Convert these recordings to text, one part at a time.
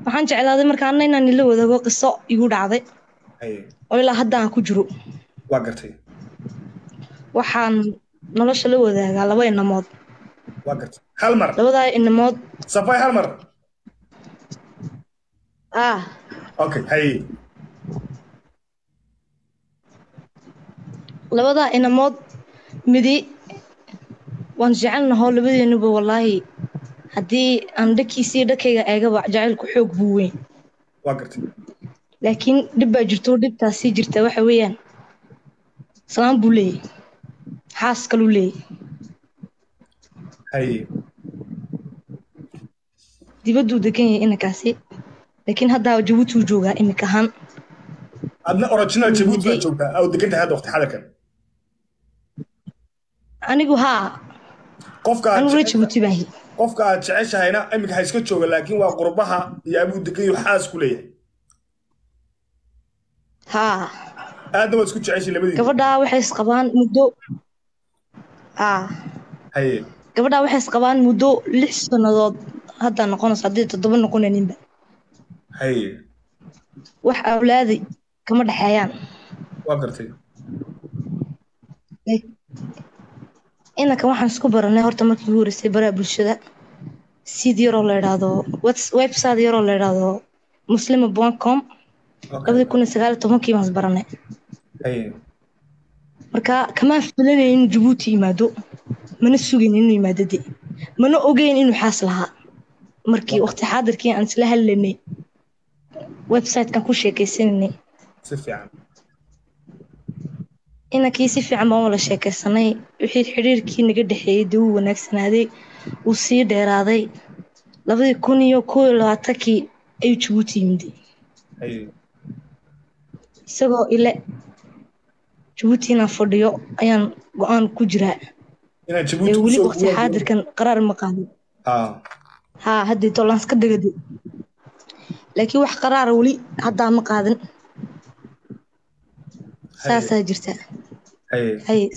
waxaan jeclaaday markaana inaan ila wadaago qiso igu dhacday haye oo ilaa hadda aan ku jiro waa gartay waxaan nolosha la wadaagaa laba inamood waa gartay hal mar labadaa inamood safay hal mar ah okay haye labadaa inamood midi waan jecelnahoo labadeenuba wallaahi haddii aan dhakiisii dhakayga eegaba jacaylku xoog buu weyn waa gartay laakiin dhib baa jirto dhibtaas sii jirta waxa weeyaan salaan buu leeyahy xaas kaluu leeyahy haye dibadduu degan yahay inankaasi laakiin haddaa jabuuti uu joogaa imika ahaan adna original jabuuti baa joogtaa aw degan tahay hadda waqti xadarkan anigu haa qofka aad anigu la jeceshahay- jabuuti baahi qofka aad jeceshahayna iminka ha iska jooga laakiin waa qurbaha iyo abuu degan yahu xaas ku leeyahay haa aadna waad isku jeceshay labadiina gabadhaa waxay isqabaan muddo haa haye gabadhaa waxay isqabaan muddo lix sannadood haddaa noqonayso haddii toddoba noqonaninba haye wax awlaaday kama dhexeeyaan waa gartay inankan waxaan isku baranay horta markii ugu horeysay baraha bulshada sid yaroo la idhaahdo webs- website yaroo la idhaahdo muslima com okay labadii kun iyo sagaal iyo tobankii baan is baranay haye marka kamaan filanayn inuu jabuuti yimaado mana sugayn inuu yimaado de mana ogeyn inuu xaas lahaa markii waqti xaadirkii aan isla hadlanay websitekan ku sheekaysananay si fiican inankii si fiican baan wala sheekaysanay wixii xidhiirkii naga dhexeeyey dee wuu wanaagsanaaday wuu sii dheeraaday labadii kun iyo koo iyo labaatankii ayuu jabuuti yimiday haye isagoo ile jabuuti inaan fadhiyo ayaan go-aan ku jiraa inaad ee jabuuti weli kusoo waqti xaadirkan qaraar ma qaadin ha haa haddii tolaanska degade laakiin wax qaraara weli haddaa ma qaadin saasaa jirta haye haye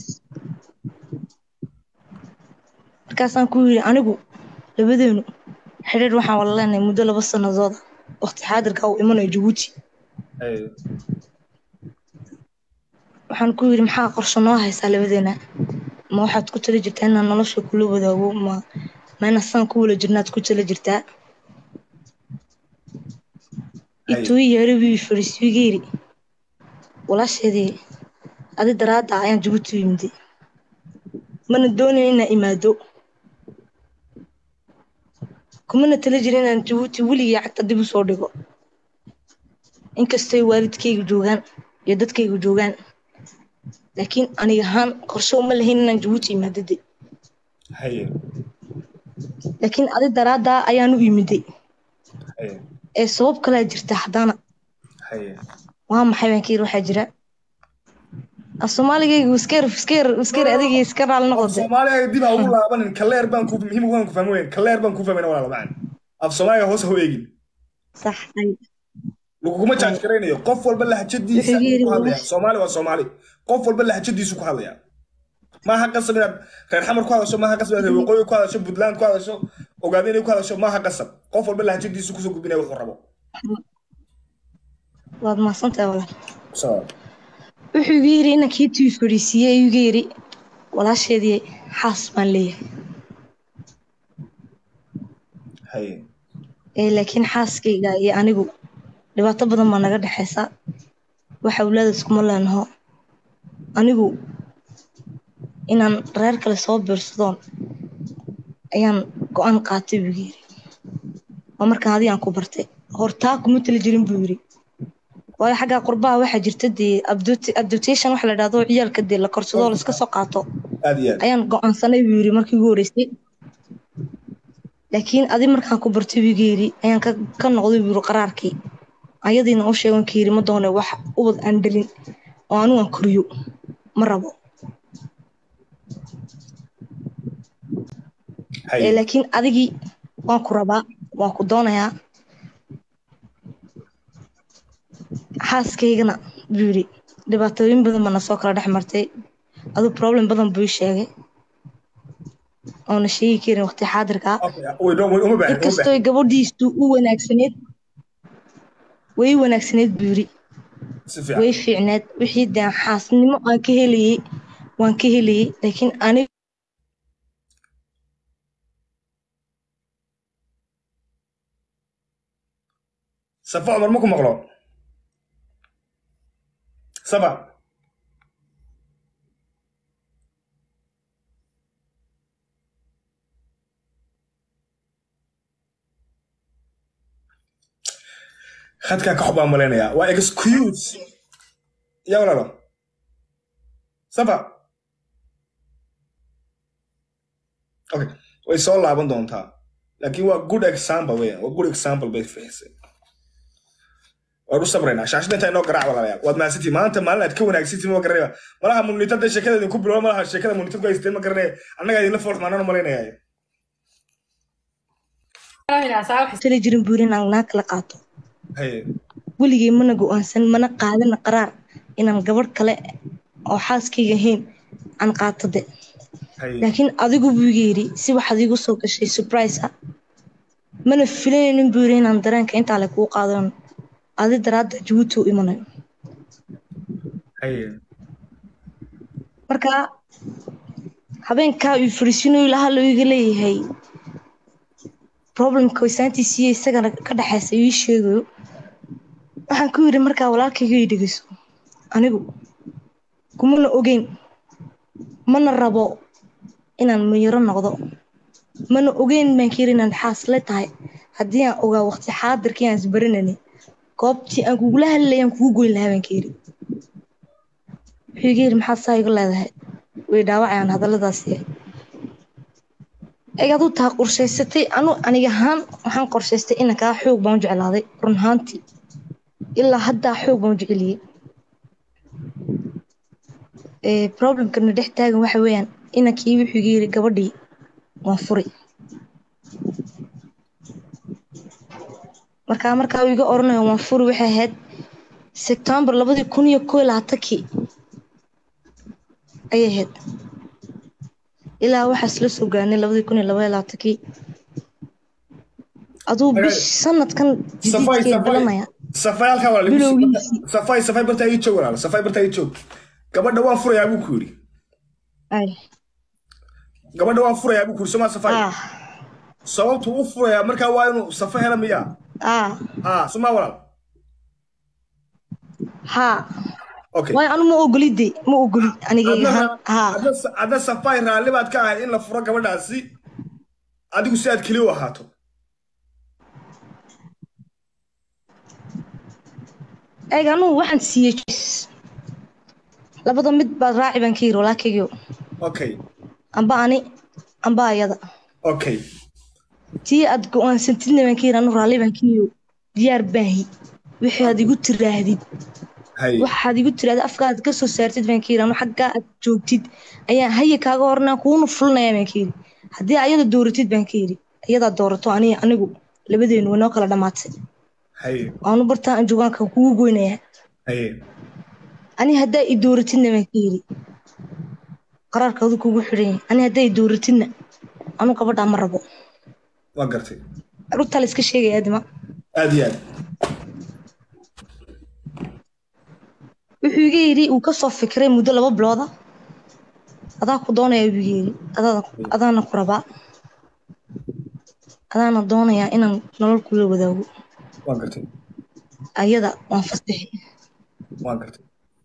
markaasaan ku yidhi anigu labadeenu xidhiir waxaan wala leenahay muddo laba sanadooda waqti xaadirka uu imanayo jabuuti haye waxaan ku yidhi maxaa qorshe noo haysaa labadeena ma waxaad ku tala jirtaa inaan nolosha kula wadaago ma ma inaan saan ku wala jirnaad ku tala jirtaa ituu yeeri wii fadhiisiiga yidhi walaasheedii adi daraadda ayaan jabuuti u yimiday mana doonayn inaan imaado kumana tala jirin inaan jabuuti weligii cagta dib u soo dhigo inkastoy waalidkayga joogaan iyo dadkayga joogaan laakiin aniga ahaan qorshe uma lahayn inaan jabuuti imaado de haye laakiin adi daraaddaa ayaan u imiday haye ee sabab kalaa jirta haddana haye waa maxay baan ka yiri waxaa jira af soomaaligaygu iskayar iskayar iskayar adigii iska raali af noqode soomaaliga dib ha ugu laabanin kaleer baan ku muhiim waan ku fahmi weyn kaleer baan ku fahmayna walaal macaan af soomaaliga hoos ha u eegin sax ay laguguma jaaj garaynayo qof walba lahjadiisa Wuxuu yiri ku hadlaya walaal. soomaali waa soomaali qof walba lahjadiisu ku hadlaya maaha qasab inaad reer xamar ku hadasho maaha qasab inaad reer waqooyi ku hadasho puntland ku hadasho ogaado inay ku hadasho maaha qasab qof walba lahjadiisu kusoo gudbinaya wuxuu rabo waad mahadsantahay walaal So, wuxuu igu yiri inankii tii fadhiisiiyey ayuu iga yiri walaasheedii xaas baan leeyahay haye ee laakiin xaaskayga iyo anigu dhibaato badan baa naga dhexaysa wax awlaadaas kuma leenaho anigu inaan reer kale soo biirsadoon ayaan go-aan qaatay buu yiri waa markaan adiga aan ku bartay hortaa kuma tali jirin buu yiri waayo xagga qurbaha waxaa jirta dee abduti- abdutation waxa la dhahdo ciyaalka dee la korsado oo laiska soo qaato aad iyo aad ayaan go-aansanay buu yiri markii ugu horeysay laakiin adi markaan ku bartay buu iga yiri ayaan ka ka noqday buu yiri qaraarkii ayadiina u sheegan ka yiri ma doone wax ubad aan dhalin oo anigu aan koriyo ma rabo ee haye laakiin adigii waan ku rabaa waan ku doonayaa xaaskaygana buu yiri dhibaatooyin badan baa na soo kala dhex martay aduu problem badan buu ii sheegay oona sheegi karin waqti xaadirka Okay, way- way- uma baahin uma inkastoo baahin gabadhiisu u wanaagsaneed way wanaagsaneed buu yiri si fiican way fiicneed wixii dee xaasnimo aan ka helayay waan ka helayay laakiin aniga safa cumar ma ku maqlo safa khadkaa ka xubaan malaynayaa waa excuse yaa walaalo safa okay way soo laaban doontaa laakiin waa good example weeyaan waa good example bay fahisay waan u sabraynaa shaashada intaa inoo garaac walaalayaal waad mahadsantihi maanta maalin aad ka wanaagsantihi ma garanaya malaha munitada sheekada idinku bilowa malaha sheekada munitad ku haysteen ma garanaya annagaa idinla foolx maanaan malaynaya tali jirin buu yiri inaan naag kala qaato haye weligay mana go-aansan mana qaadana qaraar inaan gabadh kale oo xaaskayga ahayn aan qaato de haye laakiin adigu buu iga yidhi si waxaad iigu soo gashay surprise ah mana filanaynin buu yidhi inaan dareenka intaa le kuu qaadano adi daraadda jabuuti u imanayo haye marka habeenkaa uu fariisinayo ilaha loo iga leeyahay problemka waysaantiisiiyo isagana ka dhexaysa ii sheegayo waxaan ku yidhi markaa walaalkayga ii dhegeyso anigu kumana ogeyn mana rabo inaan miyaro noqdo mana ogeyn baan ka yidhi inaan xaasle tahay haddii aan ogaa waqti xaadirkii aan isbaranani goobtii aan kugula hadlayay aan kugu goyn lahaa baan ka yidhi wuxuu iga yidhi maxaad saa iga leedahay way dhaawacayaan hadalladaasi eg aduu taa qorshaysatay anu aniga ahaan waxaan qorshaystay inankaa xoog baan u jeclaaday run ahaantii ilaa haddaa xoog baan u jeceliyey Ee, problemkana dhex taagan waxa weeyaan inankii wuxuu iga yidhi gabadhii waan furi markaa markaa uu iga oranayo waan furi waxay ahayd sebtembar labadii kun iyo koo iyo labaatankii ayay ahayd ilaa waxaas la soo gaarnay labadii kun iyo laba iyo labaatankii aduu bish sanadkan safay jadiidkee safay bilanaya safay halkaa walaal Bilowgiisii. safay safay bartaa ii joog walaal safay bartaa ii joog gabadha waan furayaa buu ku yidhi ay gabadha waan furayaa buu ku yidhi somaa safay ah sababtu u furayaa markaa waa inuu safa hela miyaa ah ha somaa walaal haa okay waayo anu ma ogolide ma ogoli anigayga ahaan haa Hadda- hadda safay raalli baad ka ahay in la furo gabadhaasi adigu si aad keliya u ahaato eeg anugu waxaan siiyey choice. labada mid baad raaci baan ka yiri walaakaygiio okay amba ani amba ayada okay tii aad go-aansantidna baan ka yiri anu raalli baan ka yiri diyaar baahi wixii aad igu tiraahdid hay waxaad igu tiraahda afkaad ka soo saartid baan ka yiri anu xaggaa aad joogtid ayaan haya kaaga hornaa kuuna fulinaya baan ka yiri haddii ayada dooratid baan ka yiri ayadaa doorato ani anigu labadeenu way noo kala dhammaatay hay waanu bartaa aan joogaanka kugu goynayaa hay ani haddaa i dooratidna baan ka yiri qaraarkoodu kugu xidhan yahay ani haddaa i dooratidna anu gabadhaa ma rabo waa gartay rugtaa la iska sheegaya adima aad iyo aad wuxuu iga yidhi uu kasoo fikiray muddo laba bilooda adaa ku doonaya buu iga yidhi adaada adaana ku rabaa adaana doonayaa inaan nolol kula wadaago waa gartay ayada waan fasaxi waa gartay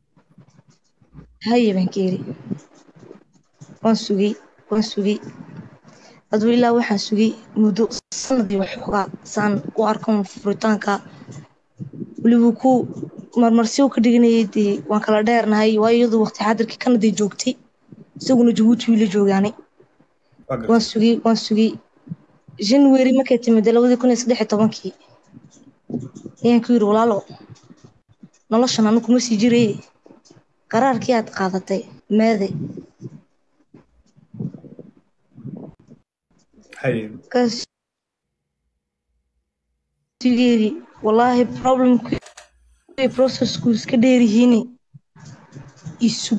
haye baan ka yidhi waan sugay waan sugay aduu ilaa waxaan sugay muddo sanadii waxoogaa saan u arkan furitaanka weliba ku marmarsiyo ka dhiganayay dee waan kala dheernahay waayo iyadu waqti xaadirkii kanaday joogtay isaguna jabuuti wiila joogaanay waa gartay waan sugay waan sugay january markay timid labadii kun iyo saddex iyo tobankii ayaan ku yidhi walaalo noloshan anu kuma sii jiray qaraarkii aad qaadatay meede hay markaas yidhi wallaahi problemku iyo processku iska dheeryihiin isug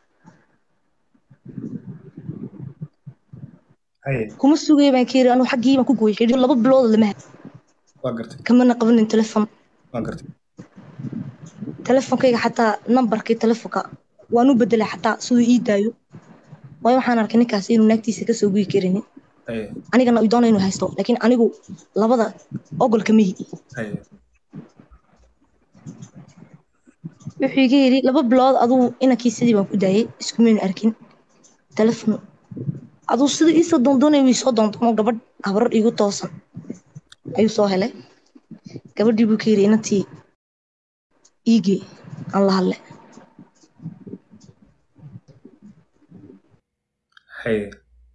hay kuma sugaya baan ka yidhi anu xaggii baan ku gooyay xidhiidh laba bilood lama ha waa gartay kamana qabanin telefon waa gartay telefonkayga xataa nambarkii telefonka waan u bedelay xataa siduu ii daayo waayo waxaan arkay ninkaas inuu naagtiisa kasoo guyi karinin haye anigana uu doonayo inuu haysto laakiin anigu labada ogolka mihi haye wuxuu iga yidhi laba bilood aduu inankii sidii baan ku daayay iskumaynu arkin telefon aduu sida iisoo doondoonay wii soo doondoono gabadh habrar iigu toosan ayuu soo helay gabadhii buu ka yidhi inantii iigee aan la hadle haye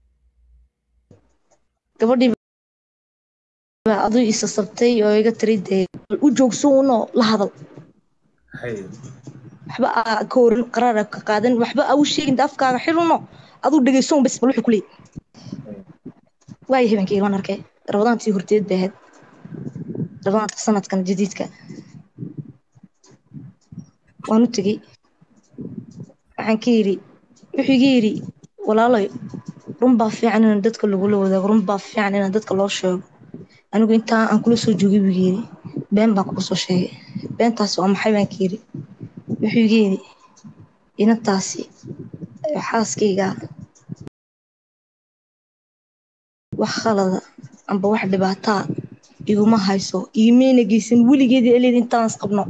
gabadhii baa aduu isa sabtay oo iga tiri dee bal u joogso unoo la hadal haye waxba aa ka oran qaraar aa ka qaadan waxba aa u sheegin de afkaaga xiruno aduu dhegeyso un bas bal wuxuu ku leeyahy waayo habeenkii waan arkay rabadaantii horteed bay ahayd rabadaanta sanadkan jadiidka waan u tegey waxaan ka yidhi wuxuu iga yidhi walaaloy run baa fiican inaan dadka lagula wadaago run baa fiican inaan dadka loo sheego anigu intaa aan kula soo joogay buu iga yidhi been baan kugu soo sheegay beentaas waa maxay baan ka yidhi wuxuu iga yidhi inantaasi xaaskayga wax khalada amba wax dhibaataa iguma hayso iimayna geysan weligeedii eleed intaan is qabno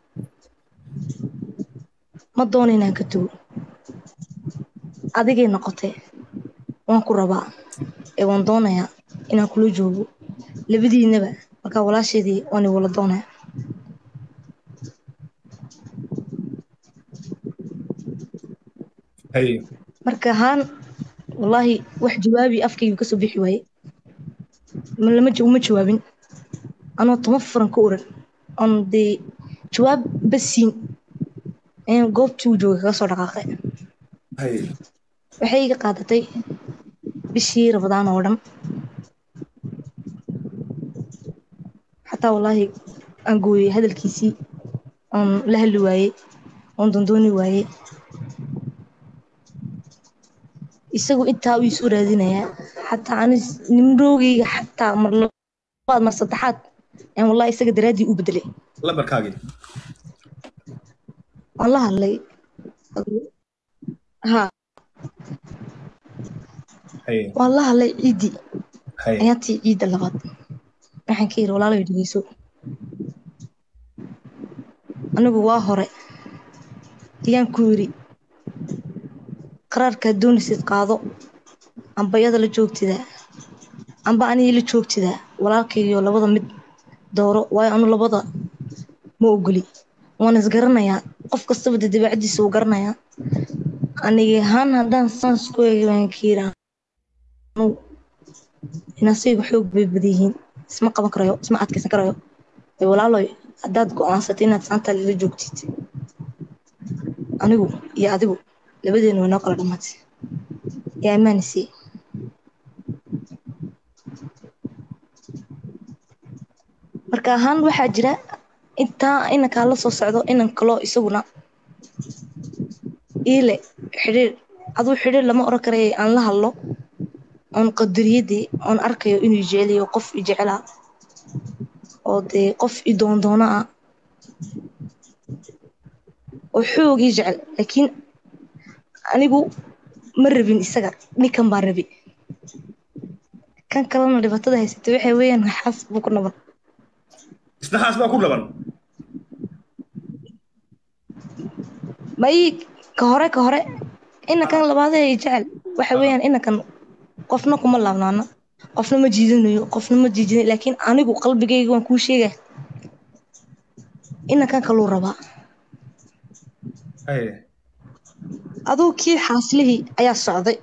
ma doono inaan ka tago adigay noqotee waan ku rabaa ee waan doonayaa inaan kula joogo labadiinaba markaa walaasheedii waan i wala doonaya haye marka ahaan wallaahi wax jawaabi afkaygu kasoo bixi waaye ma lama ja- uma jawaabin anoo toban furan ka oran oon dee jawaab basiin ayaan goobtii uu joogay kaga soo dhaqaaqay haye waxay iga qaadatay bishii rabadaan oo dhan xataa wallaahi aan gooyey hadalkiisii oon la hadli waayey oon dondooni waayey isagu intaa uu isoo raadinayaa xataa anis nimroogayga xataa mar labaad mar saddexaad ayaan wallahi isaga daraaddii u bedelay lambarkaagii waan la hadlay ha haye waan la hadlay ciiddii haye ayaantii ciidda labaad waxaan ka yidhi walaalayo dhegeyso anigu waa hore ayaan ku yidhi qaraarkaad doonaysid qaado amba iyada la joogtidaa amba anigii la joogtidaa walaalkaygiyo labada mid dooro waayo anu labada ma ogoli waan isgaranayaa qof kastaba dee dabeecadiisa uu garanayaa anigi ahaan haddaan saans ku eegay waan ka yidhi anu inaasaygu xoog bay badan yihiin isma qaban karayo isma adkaysan karayo ee walaaloy haddaad go-aansatay inaad saantaa lala joogtid anigu iyo adigu labadeenu way noo kala dhammaatay yaa amaanisay marka ahaan waxaa jira intaa inankaa la soo socdo inan kaloo isaguna iile xidhiir aduu xidhiir lama oran karaya aan la hadlo oon qadariyadii oon arkayo inuu jecelayo qof i jecelaa oo dee qof i doondoona ah oo xoog ii jecel laakiin anigu ma rabin isaga ninkan baan rabi kan kalena dhibaatada haysata waxay weeyaan xaas buu ku naban isna xaas baa ku dhaban ma ii ka hore ka hore inankan labaadee i jecel waxa weeyaan inankan qofna kuma laabnaana qofna ma jiidanayo qofna ma jiijinayo laakiin anigu qalbigayga waan kuu sheega inankan kaluu rabaa haye aduu kii xaaslihii ayaa socday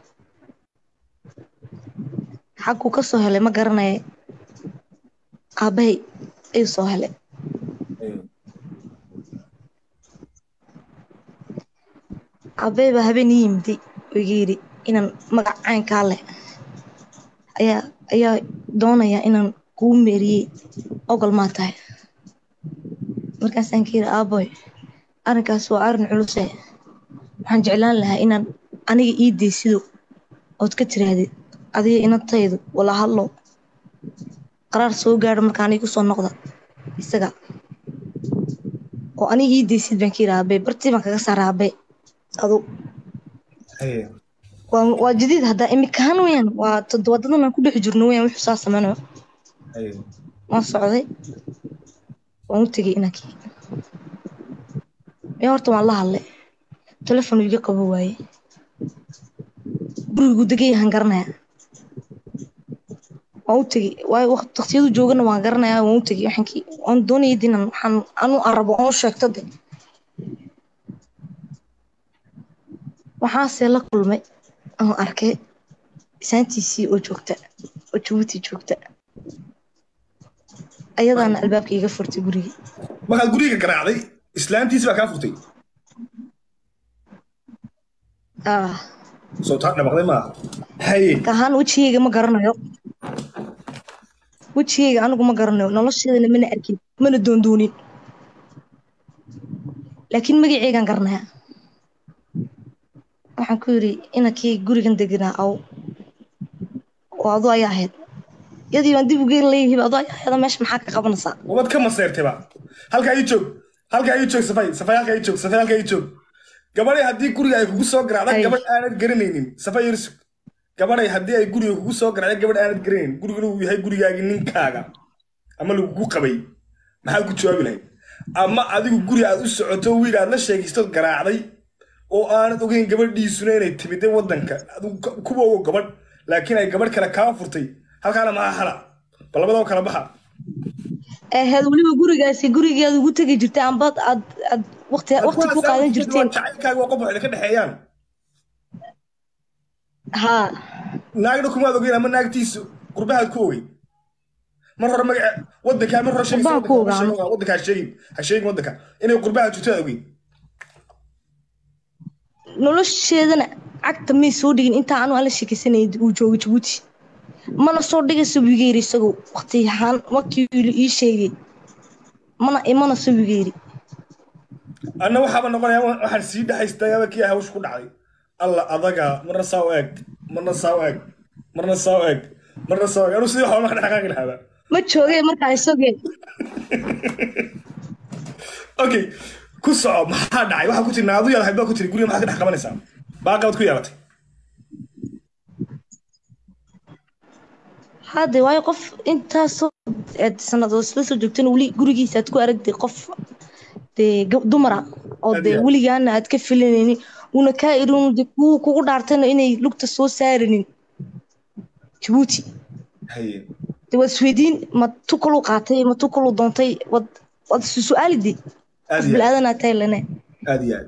xaguu ka soo helay ma garanaya aabbahay ayuu soo helay haye aabbahay baa habeen ii yimiday oo iga yidhi inaan magac caynkaa leh ayaa ayaa doonaya inaan kuu meeriyey ogol maa tahay markaasaan ka yidhi aaboy arrinkaas waa arrin culuse waxaan jeclaan lahaa inaan aniga ii deysido ood ka tiraahdid adiga inantaydu wala hadlo qaraar soo gaadho marka aniga kusoo noqda isaga oo aniga ii deysid baan ka yidhi aabe bartii baan kaga saara aabe adu haye waa waa jadiid hadda imikahan weyaan waa toddobaadadan aan ku dhex jirno weyaan wuxuu saa sameynayo haye waan socday waan u tegay inankii ee horta waan la hadlay telefon iga qabo waaye gurigu degayahan garanaya waan u tegey waayo waqt- waqtiyadu joogana waan garanaya waan u tegey waxaan ki- waan doonayay dinan waxaan anu arabo aan u sheegto de waxaase la kulmay aan arkay isaantiisii oo joogta oo jabuuti joogta ayadaana albaabka iga furtay gurigii markaad guriga garaacday islaantiisi baa kaa furtay ah soo taa dhabaqday maaha haye ahaan wejigayga ma garanayo wejigayga anigu ma garanayo nolosheedana mana arkin mana doondoonin laakiin magaceygaan garanaya waxaan ku yidhi inankii gurigan deganaa aw oo adu ayaa ahayd yadii baan dib ugeyn leeyihiba adu ayaa ahayd meesha maxaa ka qabanaysaa wabad ka maseertayba halkaa ii joog halkaa ii joog safay safay halkaa ii joog safay halkaa ii joog gabadhay haddii guriga ay kugu soo garaacda Ay. gabadh aanad garanaynin safay irsug gabadhay haddii ay guriga kugu soo garaacda gabadh aanad garanaynin gurigana uu yahay gurigaagii ninkaaga ama lagugu qabay maxaad ku jawaabi lahayd ama adigu guri aad u socoto wiil aad la sheegaystood garaacday oo aanad ogeyn gabadhiisuna inay timiday waddanka adigu ka- kuwa ogo gabadh laakiin ay gabadh kale kaa furtay halkaana maxaa hala bal labadaba kala baxa ahayd weliba gurigaasi gurigii aad ugu tegi jirtay amba aad aad waqti waqti ku qaadan jirteen jacaylkaaga waa qof waxay ka dhexeeyaan haa naagna kumaad ogeyn ama naagtiisu qurbahaad ku ogey mar hore magaca wadankaa mar hore sheegaysa Qurbaha ku wadanka, ogaano. wadanka ha sheegin ha sheegin wadanka inay qurbaha jirto aad ogeyn nolosheedana cagta may soo dhigin intaa anu aan la sheekaysanayay uu joogay jabuuti mana soo dhigayso wigeeri isagoo waqti ahaan waqtii ii sheegay mana imana soo wigeeri anna waxaaba noqonaya wa- waxaan sii dhexaystayaaba kii hawsha ku dhacday alla adaga marna saa u eeg marna saa u eeg marna saa u eeg marna saa u eeg anuu sidii waxba ma dhaqaaqi lahaaba ma joogee markaa isagee okay ku soco maxaa dhacay waxaa ku tiri naadu yaad baa ku tiri guriga maxaad ka dhex qabanaysaa baaqabad ku yeelatay hadde waayo qof intaasoo aad sannadood isla soo joogtana weli gurigiisa aad ku aragtay qof dee gab- dumara oo dee Adiga. weligaana aad ka filanaynin una kaa irin de kuwa kugu dhaartayna inay lugta soo saaranin jabuuti haye de waad isweydiin ma tu kaluu qaatay ma tu kaluu doontay wad waad isu su-aalide aad qof iyo aad bilaadanaa tahay lane aad iyo aad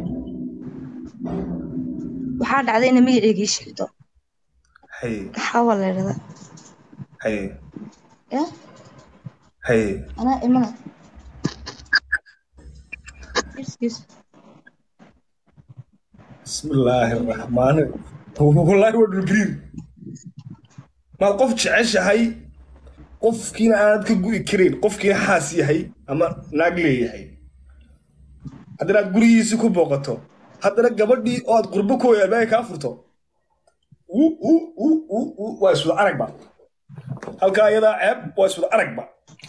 waxaa dhacday inay magaceyga ii sheegto haye maxaa waa la idhahdaa haye ya haye anaa imana Excuse. بسم الله الرحمن والله هو الجرين ما qof jeceshahay qofkiina aanad ka gu'i karin qofkiina xaas yahay ama naag leeyahay haddana aad gurigiisi ku booqato haddana gabadhii oo aad qurbo ku albaabka kaa furto uu uu uu uu uu waa iswada aragba halkaa iyadaa ceeb waa iswada aragba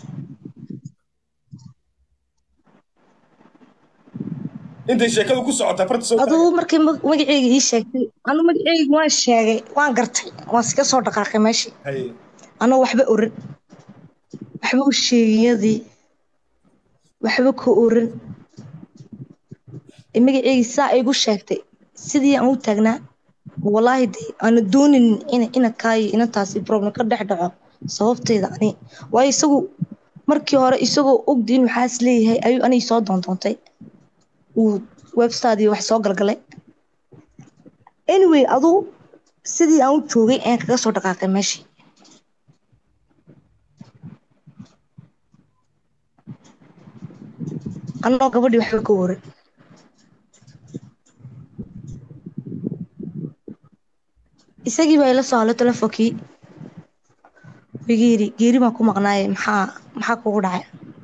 intay sheekadu ku socotaa farta soo aduu markay mag- magaceyga ii sheegtay anu magaceyga waan sheegay waan gartay waan iska soo dhaqaaqay meeshii haye anoo waxba oran waxba u sheegiyadii waxba ka oran ee magaceygii saa igu sheegtay sidii aan u taagnaa walaahi de aana dooninin ina ina kaayo inantaasi problem ka dhex dhaco sababteeda ani waayo isagu markii hore isagoo ogdi inuu xaas leeyahay ayuu anigi soo doontoontay uu webstadii wax soo galgalay anyway aduu sidii aan u joogay ayaan kaga soo dhaqaaqay meeshii anoo gabadhii waxba ka waran isagii baa ila soo hadlay telefoonkii wiga yidhi geeri baan ku maqnaaye maxaa maxaa kugu dhacay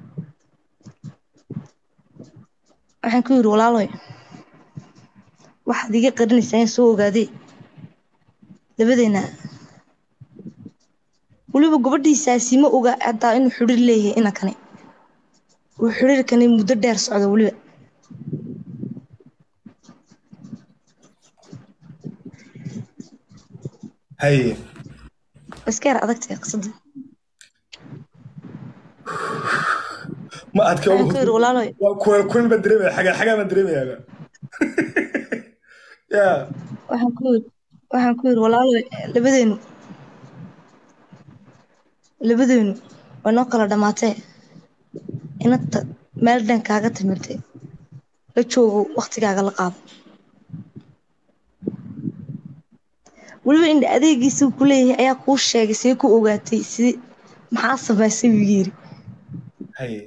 waxaan ku yidhi walaaloy waxaad iga qarinaysaa in soo ogaadee labadeena weliba gabadhiisaasi ma oga hataa inuu xidhir leeyahay inankani uu xiriirkani muddo dheer socdo weliba haye iska yar adagtay qisada ma adka waxaan ku yidhi walaaloy waa kuleel kuleel baan dareemaya xagaa xagaa baan dareemayaaba ya waxaan ku yidhi waxaan ku yidhi walaaloy labadeenu labadeenu way noo kala dhammaatee inanta meel dhan kaaga timirtay la joogo waktigaaga la qaado weliba indha adeegiisuu ku leeyahay ayaa kuu sheegay see ku ogaatay si maxaa samaysay buu yiri haye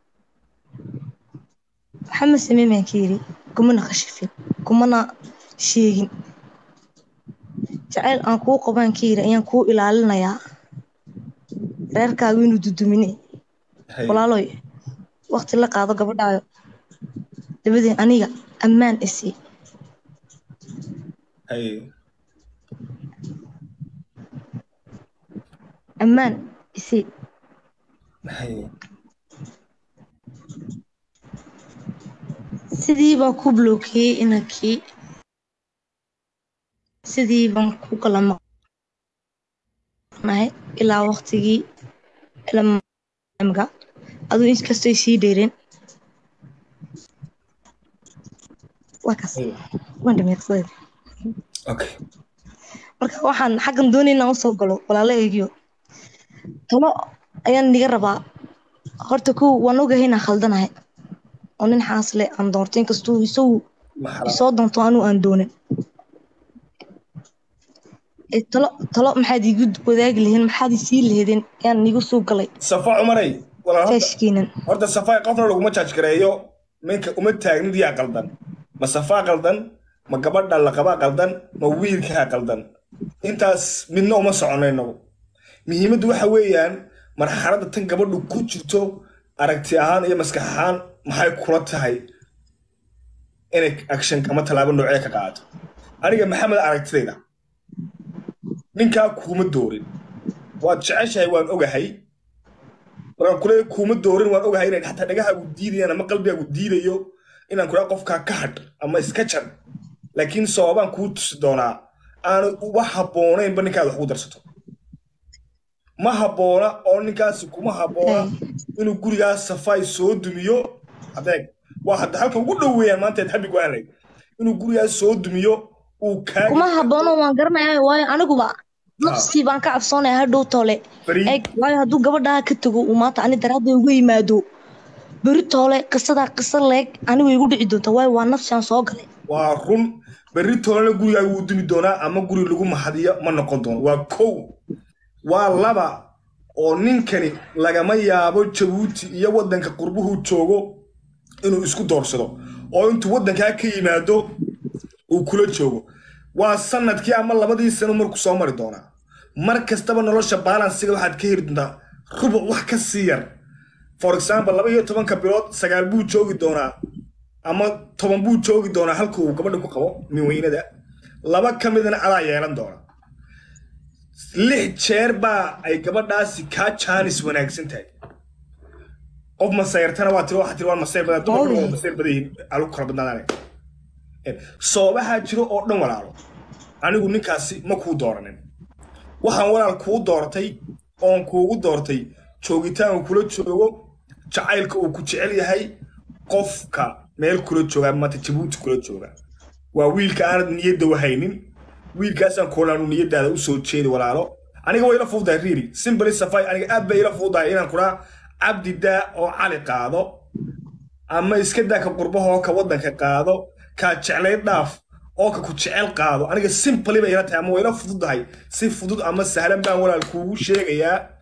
waxama sameyn baan ka yidhi kumana khashifin kumana sheegin jacayl aan kuu qabaan ka yidhi ayaan kuu ilaalinayaa reerkaagu inuu dudumine haye walaaloy wakti la qaado gabadhaayo dabadeen aniga ammaan isii haye ammaan isii haye sidii baan ku blokeeyey inankii sidii baan ku kala maqnahay ilaa waktigii ilaa aduu inkastay sii dheereen waa kaas haye waan dhameeqsadeed okay marka waxaan xaggan doonay inaan usoo galo walaalo eegiyo talo ayaan niga rabaa horta kow waan ogahay inaan khaldanahay oo nin xaasle aan doortay inkastuu isagu maxala isoo doonto anuu aan doonin ee talo talo maxaad iigu wadaagi lahayn maxaad isii lahaydeen ayaan nigu soo galay safa cumaray walaal horta faashkiinan horta safaa qofna laguma jaaj gareeyo minka uma taagnid yaa qaldan ma safaa qaldan ma gabadha la qabaa qaldan ma wiilkaa qaldan intaas midna uma soconayno muhiimaddu waxa weeyaan marxaladda tan gabadhu ku jirto aragti ahaan iyo maskax ahaan maxay kula tahay inay action ama tallaabo noocee ka qaadato aniga maxamed aragtidayda ninkaa kuuma doorin waad jeceshahay waan ogahay markaan kule kuuma doorin waan ogahay inay xataa dhagahaagu diidayaan ama qalbigaagu diidayo inaan kula qofkaa ka hadh ama iska jar laakiin sababaan kuu tusi doonaa aanu uba habboonaynba ninkaad wax ugu darsato ma habboona oo ninkaasi kuma habboona inuu gurigaas safaay soo dumiyo adeeg waa hadda halka ugu dhow weeyaan maanta eed xabbi go-aan lahayd inuu gurigaas soo dumiyo uu kaa kuma haboono waan garanaya waayo aniguba nafsii baan ka cabsoonaya hadhow toole Bari- eeg waayo hadduu gabadhaa ka tago uu maanta ani daraadda uga yimaado beri toole qisadaa qisa leeg anigu igu dhici doonta waayo waa nafsiaan soo galay waa run berri toolana gurigaaga wuu dumi doonaa ama guri lagu mahadiyo ma noqon doono waa kow waa laba oo ninkani lagama yaabo jabuuti iyo waddanka qurbuhu joogo inuu isku doorsado oo intuu waddankaa ka yimaado uu kula joogo waa sanadkii ama labadii sano markuu soo mari doonaa mar kastaba nolosha baalansiga waxaad ka heli doontaa rubuc wax ka sii yar for example laba iyo tobanka bilood sagaal buu joogi doonaa ama toban buu joogi doonaa halka uu gabadha ku qabo minweynada laba ka midna adaa yeelan doona lix jeer baa ay gabadhaasi kaa jaanis wanaagsan tahay qof masayrtana waa tiri waxaa tiri waa masayr badan dumarku waa masayr badan yihiin alugu kala badnaadaan soobahaa jiro oo dhan walaalo anigu ninkaasi ma kuu dooranin waxaan walaal kuu doortay oon kuugu doortay joogitaanku kula joogo jacaylka uu ku jecel yahay qofka meel kula jooga maanta jabuuti kula jooga waa wiilka aanad niyadda wahaynin wiilkaasaan koolaanu niyadaada u soo jeedi walaalo aniga way ila fududahay riiri simbali safay aniga aad bay ila fududahay inaan kuraa cabdi daa oo cali qaado ama iska daa ka qurbahoo ka waddanka qaado kaa jeclayd dhaaf oo ka ku jecel qaado aniga simpali bay ila tahay ama way ila fududahay si fudud ama sahlan baan walaal kuugu sheegayaa